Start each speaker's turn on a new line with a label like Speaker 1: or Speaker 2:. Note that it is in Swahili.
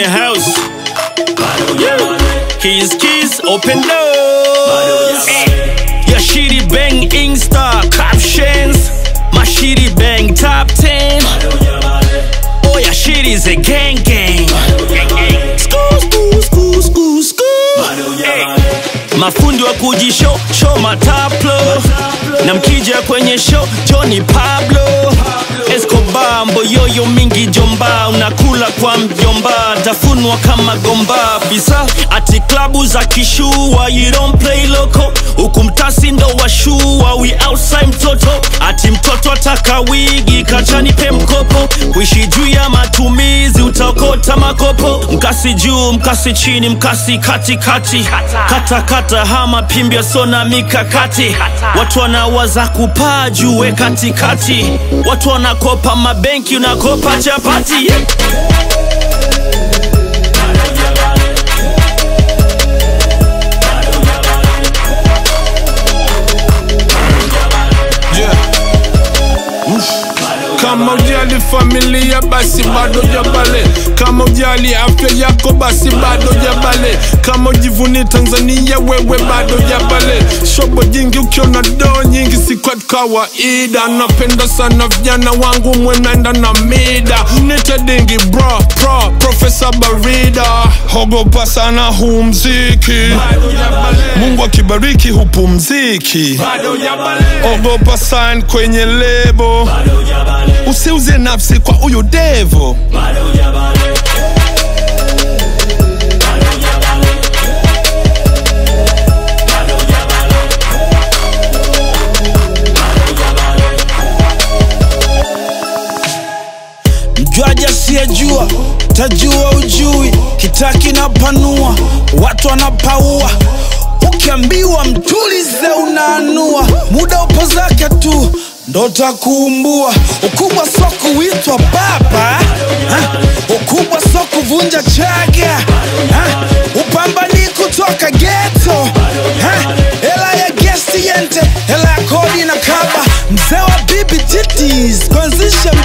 Speaker 1: the house. Yeah. Keys, keys, open doors. Your shitty bang Insta captions. My shitty bang top 10. Oh, your shit is a gang gang. School, school, school, school, school. Hey. Mafundi wa kujishow show mataplo na mkija kwenye show Johnny Pablo Escobar mboyoyo mingi jomba unakula kwa mjomba tafunwa kama gomba bisa ati klabu za kishua you don't play loco huku mtasi ndo washua we outside mtoto ati mtoto ataka wigi kachanipe mkopo kuishi juu ya matumizi utaokota makopo mkasi juu mkasi chini mkasi katikati kata kata hama pimbia sona mikakati watu wanawaza kupaa juu we katikati watu wanakopa mabenki unakopa chapati yeah.
Speaker 2: Kama ujali familia basi bado jabale, kama ujali afya yako basi bado jabale, kama ujivuni Tanzania wewe bado jabale. Shobo jingi ukiona doo nyingi si kwa kawaida, napenda sana vijana wangu mwenaenda na mida, nite dingi bro pro Profesa Barida, hogopa sana huu mziki, Mungu akibariki hupumziki, ogopa sign kwenye lebo usiuze nafsi kwa huyu devo
Speaker 3: mjwaji asiyejua tajua ujui kitaki na panua watu wanapaua ukiambiwa mtulize unaanua muda upo zake tu ndo takuumbua ukubwa so kuitwa baba ha? ukubwa so kuvunja chaga ha? upambani kutoka geto ha? hela ya gesti yente hela ya kodi na kaba mzee wa bibi titis kuanzisha